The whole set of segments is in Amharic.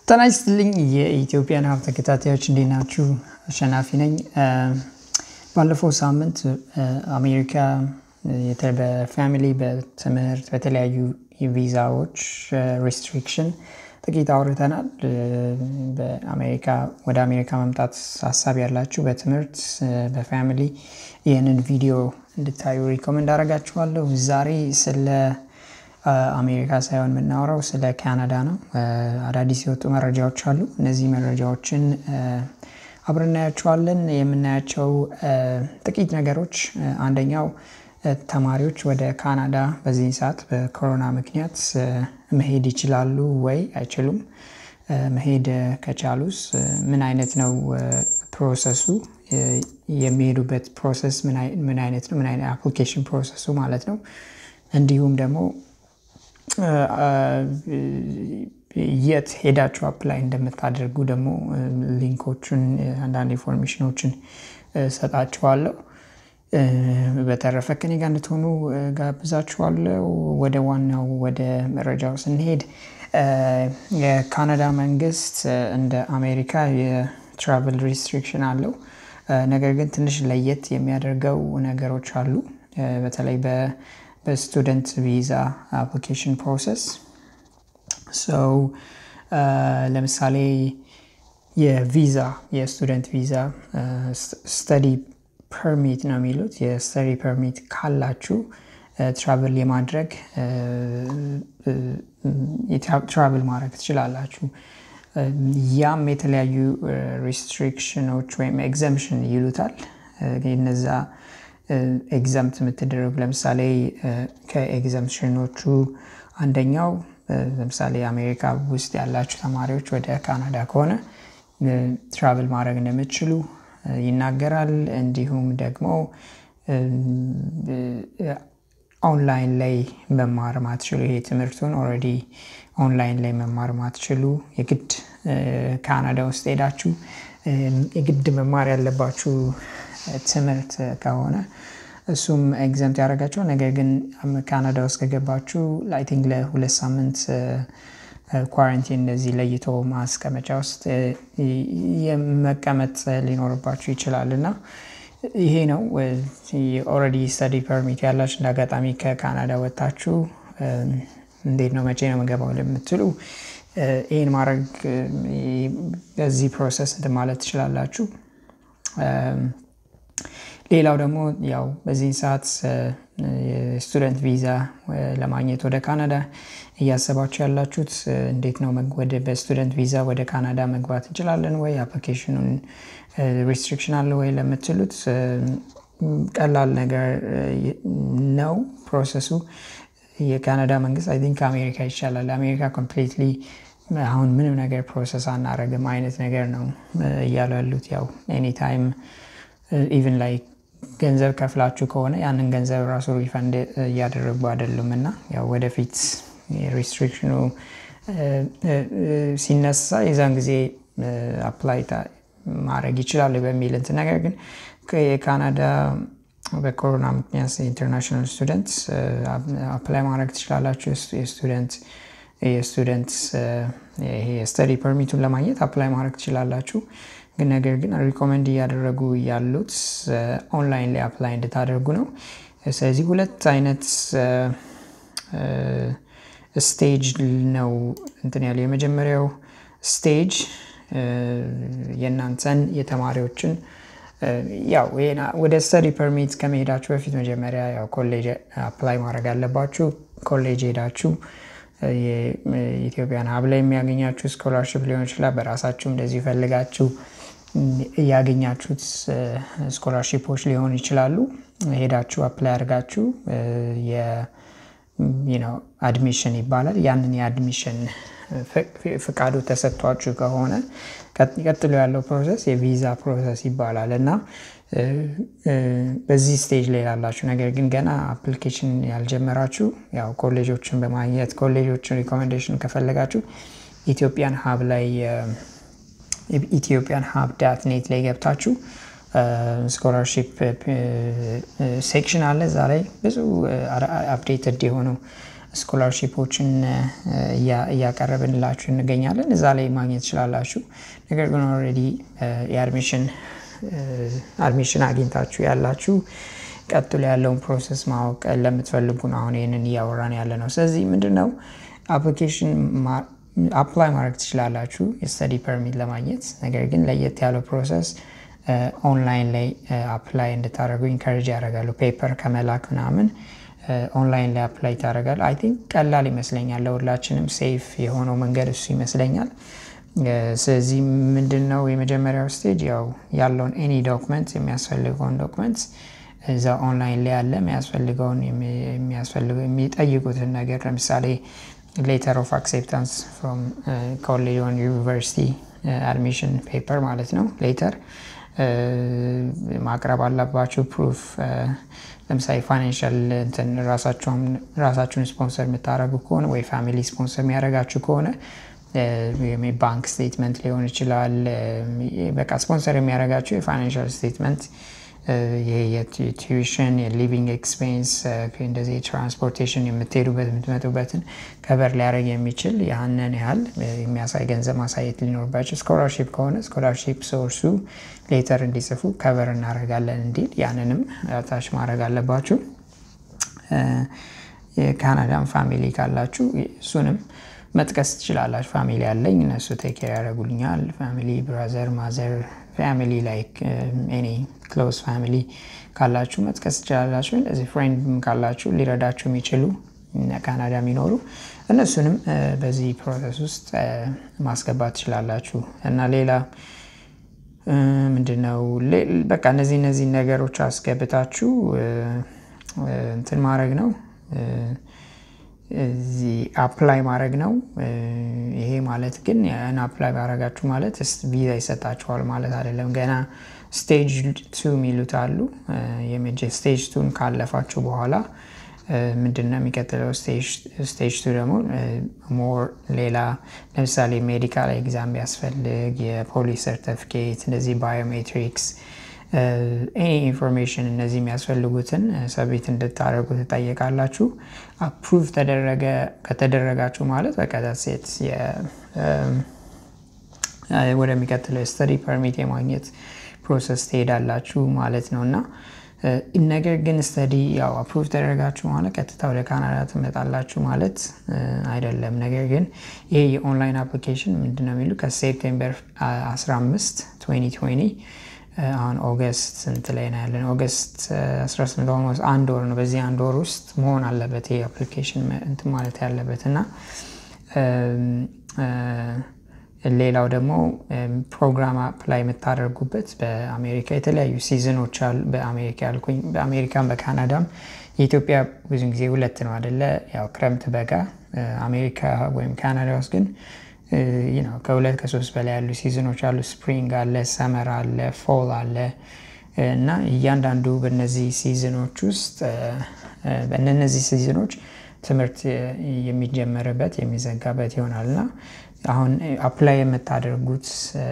ጤና ይስጥልኝ የኢትዮጵያን ሀብ ተከታታዮች እንዴት ናችሁ? አሸናፊ ነኝ። ባለፈው ሳምንት አሜሪካ በፋሚሊ በትምህርት በተለያዩ ቪዛዎች ሪስትሪክሽን ጥቂት አውርተናል። በአሜሪካ ወደ አሜሪካ መምጣት ሀሳብ ያላችሁ በትምህርት በፋሚሊ ይህንን ቪዲዮ እንድታዩ ሪኮመንድ አደርጋችኋለሁ። ዛሬ ስለ አሜሪካ ሳይሆን የምናወራው ስለ ካናዳ ነው። አዳዲስ የወጡ መረጃዎች አሉ። እነዚህ መረጃዎችን አብረን እናያቸዋለን። የምናያቸው ጥቂት ነገሮች አንደኛው ተማሪዎች ወደ ካናዳ በዚህ ሰዓት በኮሮና ምክንያት መሄድ ይችላሉ ወይ አይችሉም? መሄድ ከቻሉስ ምን አይነት ነው ፕሮሰሱ? የሚሄዱበት ፕሮሰስ ምን አይነት ነው? ምን አይነት አፕሊኬሽን ፕሮሰሱ ማለት ነው። እንዲሁም ደግሞ የት ሄዳችሁ አፕላይ እንደምታደርጉ ደግሞ ሊንኮቹን አንዳንድ ኢንፎርሜሽኖችን ሰጣችኋለሁ። በተረፈ ከኔ ጋር እንድትሆኑ ጋብዛችኋለሁ። ወደ ዋናው ወደ መረጃው ስንሄድ የካናዳ መንግስት እንደ አሜሪካ የትራቨል ሪስትሪክሽን አለው። ነገር ግን ትንሽ ለየት የሚያደርገው ነገሮች አሉ። በተለይ በስቱደንት ቪዛ አፕሊኬሽን ፕሮሰስ ሰው ለምሳሌ የቪዛ የስቱደንት ቪዛ ስተዲ ፐርሚት ነው የሚሉት የስተዲ ፐርሚት ካላችሁ ትራቭል የማድረግ ትራቭል ማድረግ ትችላላችሁ። ያም የተለያዩ ሪስትሪክሽኖች ወይም ኤግዘምሽን ይሉታል። እነዛ ኤግዘምት የምትደረጉ ለምሳሌ ከኤግዘምሽኖቹ አንደኛው ለምሳሌ አሜሪካ ውስጥ ያላችሁ ተማሪዎች ወደ ካናዳ ከሆነ ትራቭል ማድረግ እንደምትችሉ ይናገራል። እንዲሁም ደግሞ ኦንላይን ላይ መማር ማትችሉ ይሄ ትምህርቱን ኦልሬዲ ኦንላይን ላይ መማር ማትችሉ የግድ ካናዳ ውስጥ ሄዳችሁ የግድ መማር ያለባችሁ ትምህርት ከሆነ እሱም ኤግዘምት ያደርጋቸዋል። ነገር ግን ካናዳ ውስጥ ከገባችሁ አይ ቲንክ ለሁለት ሳምንት ኳረንቲን እንደዚህ ለይቶ ማስቀመጫ ውስጥ የመቀመጥ ሊኖርባችሁ ይችላል እና ይሄ ነው ኦልሬዲ ስተዲ ፐርሚት ያላችሁ እንደ አጋጣሚ ከካናዳ ወጥታችሁ እንዴት ነው መቼ ነው የምገባው ለምትሉ ይህን ማድረግ በዚህ ፕሮሰስ እንትን ማለት ትችላላችሁ። ሌላው ደግሞ ያው በዚህን ሰዓት የስቱደንት ቪዛ ለማግኘት ወደ ካናዳ እያሰባችሁ ያላችሁት እንዴት ነው ወደ በስቱደንት ቪዛ ወደ ካናዳ መግባት እንችላለን ወይ አፕሊኬሽኑን ሪስትሪክሽን አለ ወይ ለምትሉት ቀላል ነገር ነው ፕሮሰሱ። የካናዳ መንግስት አይ ቲንክ ከአሜሪካ ይሻላል። አሜሪካ ኮምፕሊትሊ አሁን ምንም ነገር ፕሮሰስ አናረግም አይነት ነገር ነው እያሉ ያሉት ያው ኤኒታይም ኢቨን ላይ ገንዘብ ከፍላችሁ ከሆነ ያንን ገንዘብ ራሱ ሪፈንድ እያደረጉ አይደሉም እና ያው ወደፊት ሪስትሪክሽኑ ሲነሳ የዛን ጊዜ አፕላይ ማድረግ ይችላሉ በሚል እንትን ነገር ግን የካናዳ በኮሮና ምክንያት ኢንተርናሽናል ስቱደንት አፕላይ ማድረግ ትችላላችሁ። የስቱደንት የስቱደንት የስተዲ ፐርሚቱን ለማግኘት አፕላይ ማድረግ ትችላላችሁ። ግን ነገር ግን ሪኮመንድ እያደረጉ ያሉት ኦንላይን ላይ አፕላይ እንድታደርጉ ነው። ስለዚህ ሁለት አይነት ስቴጅ ነው እንትን ያለው። የመጀመሪያው ስቴጅ የእናንተን የተማሪዎችን ያው ወደ ስተዲ ፐርሚት ከመሄዳችሁ በፊት መጀመሪያ ያው ኮሌጅ አፕላይ ማድረግ አለባችሁ። ኮሌጅ ሄዳችሁ የኢትዮጵያን ሀብ ላይ የሚያገኛችሁ ስኮላርሽፕ ሊሆን ይችላል። በራሳችሁ እንደዚህ ፈልጋችሁ ያገኛችሁት ስኮላርሺፖች ሊሆኑ ይችላሉ። ሄዳችሁ አፕላይ አድርጋችሁ አድሚሽን ይባላል። ያንን የአድሚሽን ፍቃዱ ተሰጥቷችሁ ከሆነ ቀጥሎ ያለው ፕሮሰስ የቪዛ ፕሮሰስ ይባላል እና በዚህ ስቴጅ ላይ ላላችሁ ነገር ግን ገና አፕሊኬሽን ያልጀመራችሁ ያው ኮሌጆችን በማግኘት ኮሌጆችን ሪኮሜንዴሽን ከፈለጋችሁ ኢትዮጵያን ሀብ ላይ ኢትዮጵያን ሀብ ዳት ኔት ላይ ገብታችሁ ስኮላርሺፕ ሴክሽን አለ። እዛ ላይ ብዙ አፕዴትድ የሆኑ ስኮላርሺፖችን እያቀረብንላችሁ እንገኛለን። እዛ ላይ ማግኘት ትችላላችሁ። ነገር ግን ኦልሬዲ የአድሚሽን አድሚሽን አግኝታችሁ ያላችሁ ቀጥሎ ያለውን ፕሮሰስ ማወቅ ለምትፈልጉ ነው አሁን ይህንን እያወራን ያለ ነው። ስለዚህ ምንድን ነው አፕሊኬሽን አፕላይ ማድረግ ትችላላችሁ የስተዲ ፐርሚት ለማግኘት ነገር ግን ለየት ያለው ፕሮሰስ ኦንላይን ላይ አፕላይ እንድታደርጉ ኢንካሬጅ ያደርጋሉ። ፔፐር ከመላክ ምናምን ኦንላይን ላይ አፕላይ ታደርጋል። አይ ቲንክ ቀላል ይመስለኛል። ለሁላችንም ሴፍ የሆነው መንገድ እሱ ይመስለኛል። ስለዚህ ምንድን ነው የመጀመሪያው ስቴጅ ያው ያለውን ኤኒ ዶክመንት የሚያስፈልገውን ዶክመንት እዛ ኦንላይን ላይ ያለ የሚያስፈልገውን የሚጠይቁትን ነገር ለምሳሌ ሌተር ኦፍ አክሴፕታንስ ፍሮም ኮሌጅ ኦን ዩኒቨርሲቲ አድሚሽን ፔፐር ማለት ነው ሌተር ማቅረብ አለባችሁ። ፕሩፍ ለምሳሌ ፋይናንሻል እንትን ራሳችሁን ስፖንሰር የምታደርጉ ከሆነ ወይ ፋሚሊ ስፖንሰር የሚያደርጋችሁ ከሆነ ባንክ ስቴትመንት ሊሆን ይችላል። በቃ ስፖንሰር የሚያደርጋችሁ የፋይናንሻል ስቴትመንት የቲዩሽን የሊቪንግ ኤክስፔንስ እንደዚህ የትራንስፖርቴሽን የምትሄዱበት የምትመጡበትን ከበር ሊያደርግ የሚችል ያንን ያህል የሚያሳይ ገንዘብ ማሳየት ሊኖርባቸው። ስኮላርሺፕ ከሆነ ስኮላርሺፕ ሶርሱ ሌተር እንዲጽፉ ከበር እናደርጋለን እንዲል ያንንም ታች ማድረግ አለባችሁ። የካናዳን ፋሚሊ ካላችሁ እሱንም መጥቀስ ትችላላችሁ። ፋሚሊ ያለኝ እነሱ ቴኬር ያደርጉልኛል። ፋሚሊ ብራዘር፣ ማዘር ፋሚሊ ላይክ ኤኒ ክሎዝ ፋሚሊ ካላችሁ መጥቀስ ትችላላችሁ። እንደዚህ ፍሬንድም ካላችሁ ሊረዳችሁ የሚችሉ ካናዳ የሚኖሩ እነሱንም በዚህ ፕሮሰስ ውስጥ ማስገባት ትችላላችሁ እና ሌላ ምንድነው በቃ እነዚህ እነዚህ ነገሮች አስገብታችሁ እንትን ማድረግ ነው እዚህ አፕላይ ማድረግ ነው። ይሄ ማለት ግን ያን አፕላይ ባረጋችሁ ማለት ቪዛ ይሰጣችኋል ማለት አይደለም። ገና ስቴጅ ቱ የሚሉት አሉ። ስቴጅ ቱን ካለፋችሁ በኋላ ምንድን ነው የሚቀጥለው? ስቴጅ ቱ ደግሞ ሞር ሌላ ለምሳሌ ሜዲካል ኤግዛም ቢያስፈልግ የፖሊስ ሰርተፊኬት፣ እንደዚህ ባዮሜትሪክስ ኤኒ ኢንፎርሜሽን እነዚህ የሚያስፈልጉትን ሰቤት እንድታደርጉ ትጠየቃላችሁ። አፕሩቭ ተደረገ ከተደረጋችሁ ማለት በቀጣ ሴት ወደሚቀጥለው የስተዲ ፐርሚት የማግኘት ፕሮሰስ ትሄዳላችሁ ማለት ነው እና ነገር ግን ስተዲ ያው አፕሩቭ ተደረጋችሁ ማለት ቀጥታ ወደ ካናዳ ትመጣላችሁ ማለት አይደለም። ነገር ግን ይሄ የኦንላይን አፕሊኬሽን ምንድነው የሚሉ ከሴፕቴምበር 15 2020 አሁን ኦገስት ስንት ላይ ነው ያለን? ኦገስት 18 ኦልሞስት አንድ ወር ነው። በዚህ አንድ ወር ውስጥ መሆን አለበት ይሄ አፕሊኬሽን እንትን ማለት ያለበት እና ሌላው ደግሞ ፕሮግራም አፕላይ የምታደርጉበት በአሜሪካ የተለያዩ ሲዝኖች አሉ። በአሜሪካ ያልኩኝ በአሜሪካም በካናዳም የኢትዮጵያ ብዙ ጊዜ ሁለት ነው አደለ? ያው ክረምት በጋ። አሜሪካ ወይም ካናዳ ውስጥ ግን ከሁለት ከሶስት በላይ ያሉ ሲዝኖች አሉ። ስፕሪንግ አለ፣ ሰመር አለ፣ ፎል አለ እና እያንዳንዱ በነዚህ ሲዝኖች ውስጥ በእነዚህ ሲዝኖች ትምህርት የሚጀመርበት የሚዘጋበት ይሆናል እና አሁን አፕላይ የምታደርጉት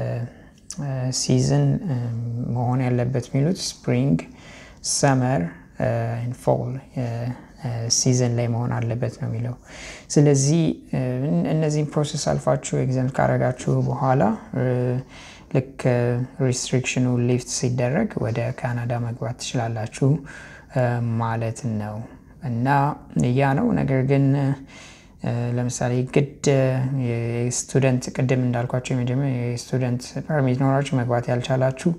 ሲዝን መሆን ያለበት የሚሉት ስፕሪንግ፣ ሰመር፣ ፎል ሲዝን ላይ መሆን አለበት ነው የሚለው። ስለዚህ እነዚህን ፕሮሰስ አልፋችሁ ኤግዛም ካረጋችሁ በኋላ ልክ ሪስትሪክሽኑ ሊፍት ሲደረግ ወደ ካናዳ መግባት ትችላላችሁ ማለት ነው እና ያ ነው። ነገር ግን ለምሳሌ ግድ የስቱደንት ቅድም እንዳልኳቸው የመጀመሪያ የስቱደንት ፐርሚት ኖራችሁ መግባት ያልቻላችሁ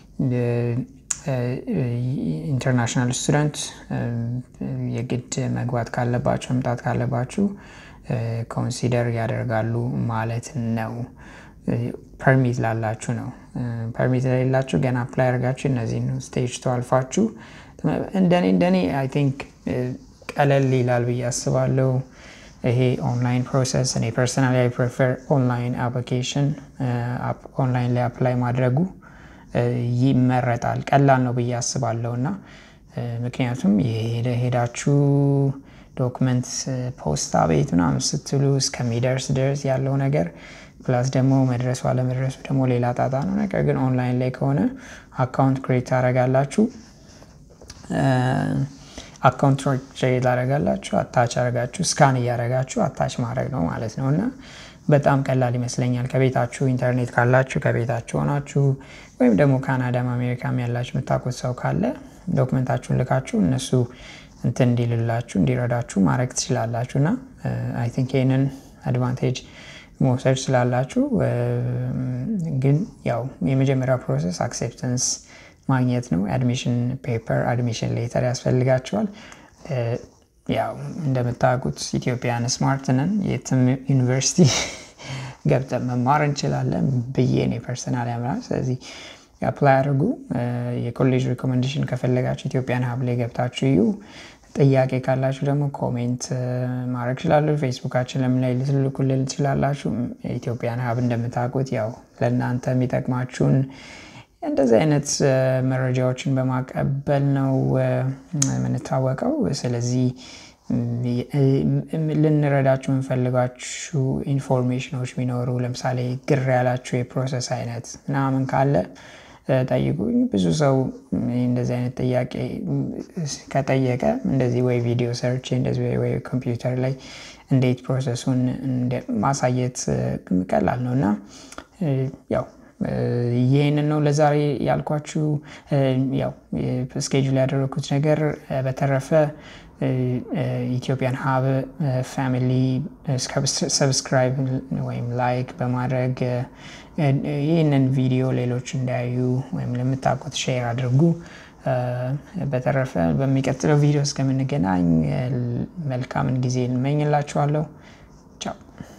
ኢንተርናሽናል ስቱደንት የግድ መግባት ካለባችሁ መምጣት ካለባችሁ ኮንሲደር ያደርጋሉ ማለት ነው። ፐርሚት ላላችሁ ነው። ፐርሚት ለሌላችሁ ገና አፕላይ አድርጋችሁ እነዚህ ስቴጅ ተዋልፋችሁ እንደኔ እንደኔ አይ ቲንክ ቀለል ይላል ብዬ አስባለሁ። ይሄ ኦንላይን ፕሮሰስ እኔ ፐርሰናሊ አይ ፕሬፈር ኦንላይን አፕሊኬሽን ኦንላይን ላይ አፕላይ ማድረጉ ይመረጣል። ቀላል ነው ብዬ አስባለሁ እና ምክንያቱም ሄዳችሁ ዶክመንት ፖስታ ቤት ምናምን ስትሉ እስከሚደርስ ድረስ ያለው ነገር ፕላስ ደግሞ መድረሱ አለመድረሱ ደግሞ ሌላ ጣጣ ነው። ነገር ግን ኦንላይን ላይ ከሆነ አካውንት ክሬት ታደርጋላችሁ። አካውንት ክሬት ታደርጋላችሁ። አታች አደርጋችሁ ስካን እያደረጋችሁ አታች ማድረግ ነው ማለት ነው እና በጣም ቀላል ይመስለኛል። ከቤታችሁ ኢንተርኔት ካላችሁ ከቤታችሁ ሆናችሁ ወይም ደግሞ ካናዳም አሜሪካም ያላችሁ የምታውቁት ሰው ካለ ዶክመንታችሁን ልካችሁ እነሱ እንትን እንዲልላችሁ እንዲረዳችሁ ማድረግ ትችላላችሁ እና አይ ቲንክ ይህንን አድቫንቴጅ መውሰድ ስላላችሁ ግን ያው የመጀመሪያው ፕሮሰስ አክሴፕተንስ ማግኘት ነው። አድሚሽን ፔፐር አድሚሽን ሌተር ያስፈልጋቸዋል። ያው እንደምታውቁት ኢትዮጵያን ስማርት ነን። የትም ዩኒቨርሲቲ ገብተን መማር እንችላለን ብዬ እኔ ፐርሰናል ያምራል። ስለዚህ አፕላይ አድርጉ። የኮሌጅ ሪኮሜንዴሽን ከፈለጋችሁ ኢትዮጵያን ሀብ ላይ ገብታችሁ እዩ። ጥያቄ ካላችሁ ደግሞ ኮሜንት ማድረግ ችላለሁ። ፌስቡካችን ለምን ላይ ልትልኩልን ትችላላችሁ። ኢትዮጵያን ሀብ እንደምታውቁት ያው ለእናንተ የሚጠቅማችሁን እንደዚህ አይነት መረጃዎችን በማቀበል ነው የምንታወቀው። ስለዚህ ልንረዳችሁ የምንፈልጋችሁ ኢንፎርሜሽኖች ቢኖሩ ለምሳሌ ግር ያላችሁ የፕሮሰስ አይነት ምናምን ካለ ጠይቁኝ። ብዙ ሰው እንደዚህ አይነት ጥያቄ ከጠየቀ እንደዚህ ወይ ቪዲዮ ሰርች እንደዚህ ወይ ኮምፒውተር ላይ እንዴት ፕሮሰሱን ማሳየት ቀላል ነው እና ያው ይህንን ነው ለዛሬ ያልኳችሁ። ያው ስኬጁል ያደረኩት ነገር በተረፈ ኢትዮጵያን ሀብ ፋሚሊ ሰብስክራይብ ወይም ላይክ በማድረግ ይህንን ቪዲዮ ሌሎች እንዳያዩ ወይም ለምታውቁት ሼር አድርጉ። በተረፈ በሚቀጥለው ቪዲዮ እስከምንገናኝ መልካምን ጊዜ እንመኝላችኋለሁ። ቻው